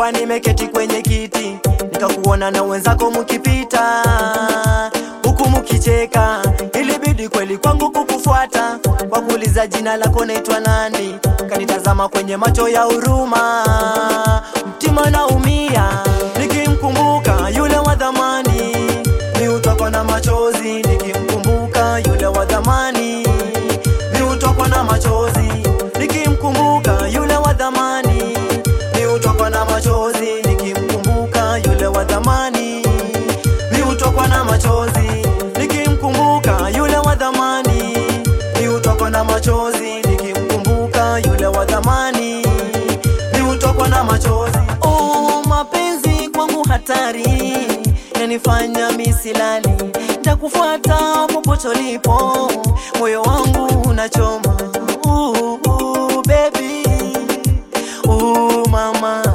nilikuwa nimeketi kwenye kiti nikakuona na wenzako mukipita huku mukicheka, ilibidi kweli kwangu kukufuata kwa kuuliza jina lako naitwa nani, kanitazama kwenye macho ya huruma, mtima naumia nikimkumbuka yule wa dhamani, mi hutokwa na machozi nikimkumbuka yule wa dhamani, mi hutokwa na machozi nikimkumbuka yule wa dhamani, mi hutokwa na machozi nikimkumbuka yule wa dhamani, mi hutokwa na machozi nikimkumbuka yule wa dhamani, mi hutokwa na machozi nikimkumbuka yule wa dhamani, mi hutokwa na machozi. Oh, mapenzi kwangu hatari yanifanya misilali, nitakufuata popote ulipo, moyo wangu unachoma. Uh, uh, baby. Uh, mama.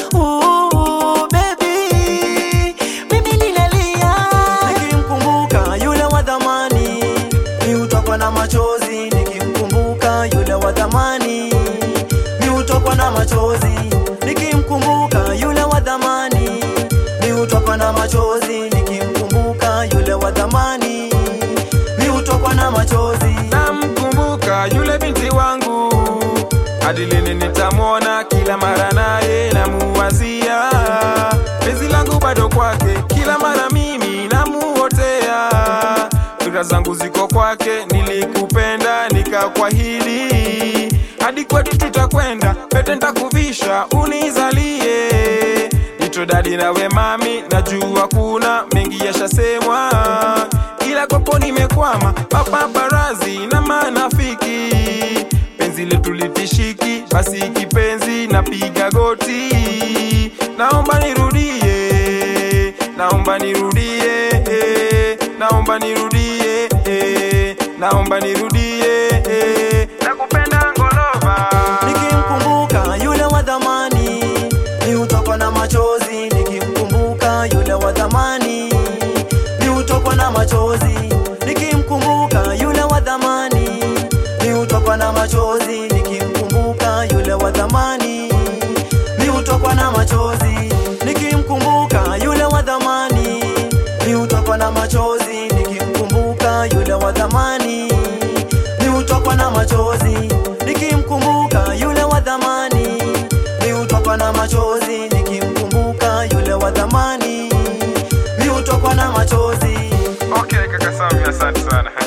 Uh, baby. Mimi ninalia nikimkumbuka yule wa dhamani, mi hutokwa na machozi nikimkumbuka yule wa dhamani, mi hutokwa na machozi nikimkumbuka yule wa dhamani, mi hutokwa na machozi nikimkumbuka yule wa dhamani, mi hutokwa na machozi. namkumbuka yule binti wangu hadi lini nitamwona kila mara naye namuwazia penzi langu bado kwake kila mara mimi namuotea fikra zangu ziko kwake nilikupenda nikakwahidi hadi kwetu tutakwenda pete ntakuvisha unizalie nito dadi nawe mami najua kuna mengi yashasemwa ila kwako nimekwama papaparazi na manafiki penzi letu litishiki basi kipenzi napiga goti naomba nirudie naomba nirudie naomba nirudie naomba nirudie nakupenda ngolova nikimkumbuka yule wa dhamani, mi hutokwa na machozi nikimkumbuka yule wa dhamani, mi hutokwa na machozi nikimkumbuka yule wa dhamani, mi hutokwa na machozi nikimkumbuka yule wa dhamani, mi hutokwa na machozi nikimkumbuka yule wa dhamani, mi hutokwa na machozi nikimkumbuka yule wa dhamani, mi hutokwa na machozi nikimkumbuka yule wa dhamani, mi hutokwa na machozi nikimkumbuka yule wa dhamani, mi hutokwa na machozi. okay kaka Sami asante sana